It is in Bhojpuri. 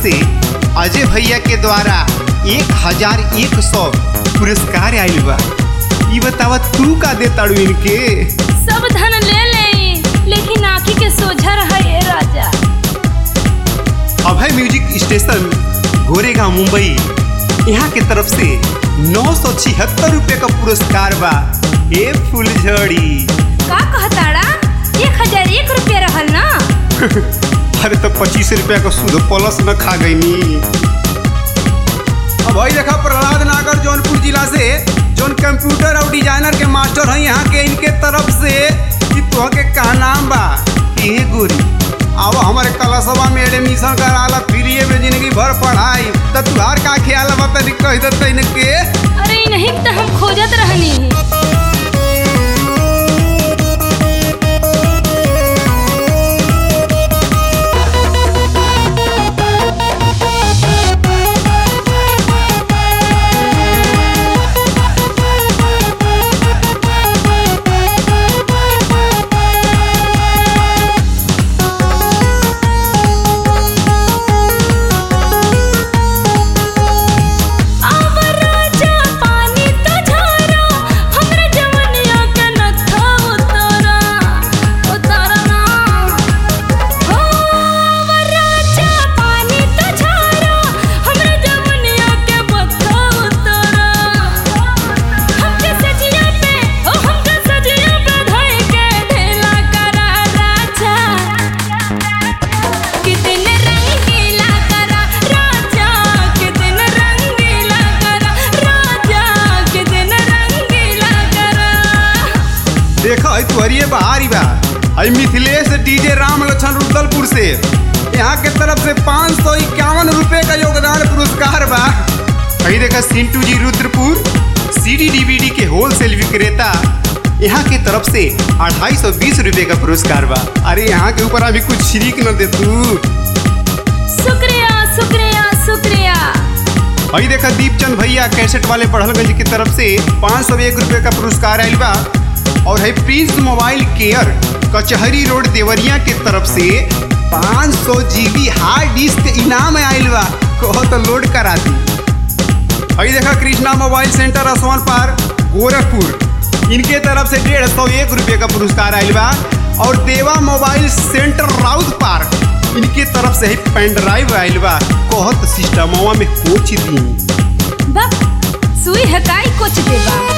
से अजय भैया के द्वारा एक हजार एक सौ पुरस्कार आयल बा ई बतावा तू का दे ताड़ू इनके सब धन ले ले लेकिन आँखी के सोझा रहा ये राजा अभय म्यूजिक स्टेशन गोरेगांव मुंबई यहाँ के तरफ से नौ सौ छिहत्तर रुपये का पुरस्कार बा ए फुलझड़ी का कहताड़ा एक हजार एक रुपया रहल ना अरे तो पच्चीस रुपया का सूद प्लस न खा गई नी अब भाई देखा प्रहलाद नागर जौनपुर जिला से जौन कंप्यूटर और डिजाइनर के मास्टर हैं यहाँ के इनके तरफ से कि तुह के का नाम बा ए गोरी अब हमारे कलशवा में एडमिशन कराला फ्री में जिंदगी भर पढ़ाई तो तुहार का ख्याल बा तनी कह देते इनके अरे नहीं तो हम खोजत रहनी अब राजा पानी तो झारा हमरा जवनिया के नथा उतारा उतारा ना हो अब राजा पानी तो झारा हमरा जवनिया के बथा उतारा हमके सजिया पे ओ हमके सजिया पे धई के ढेला करा राजा कितने रंगीला करा राजा कितने रंगीला करा राजा कितने रंगीला करा देखो है तुहरिए बहारी बा है मिथिलेश डीजे राम लक्षण रुदलपुर से यहाँ के तरफ से पाँच सौ इक्यावन रुपये का योगदान पुरस्कार बा कहीं देखा सिंटू जी रुद्रपुर सीडी डीवीडी के होलसेल विक्रेता यहाँ के तरफ से अढ़ाई सौ बीस रुपये का पुरस्कार बा अरे यहाँ के ऊपर अभी कुछ शिरीक न दे तू शुक्रिया शुक्रिया शुक्रिया वही देखा दीपचंद भैया कैसेट वाले पढ़लगंज की तरफ से पाँच सौ एक रुपये का पुरस्कार आयल बा और है prince mobile care Kachahari road Deoria के तरफ से पाँच सौ जीबी हार्ड डिस्क इनाम आयल बा कहो तो लोड करा दी वही देखा कृष्णा मोबाइल सेंटर असमान पार गोरखपुर इनके तरफ से डेढ़ सौ एक रुपये का पुरस्कार आयल बा और देवा मोबाइल सेंटर राउत पार्क इनके तरफ से ही पेन ड्राइव आयल बा कहत सिस्टमवा में कोच दी बा सुई हकाई कुछ देबा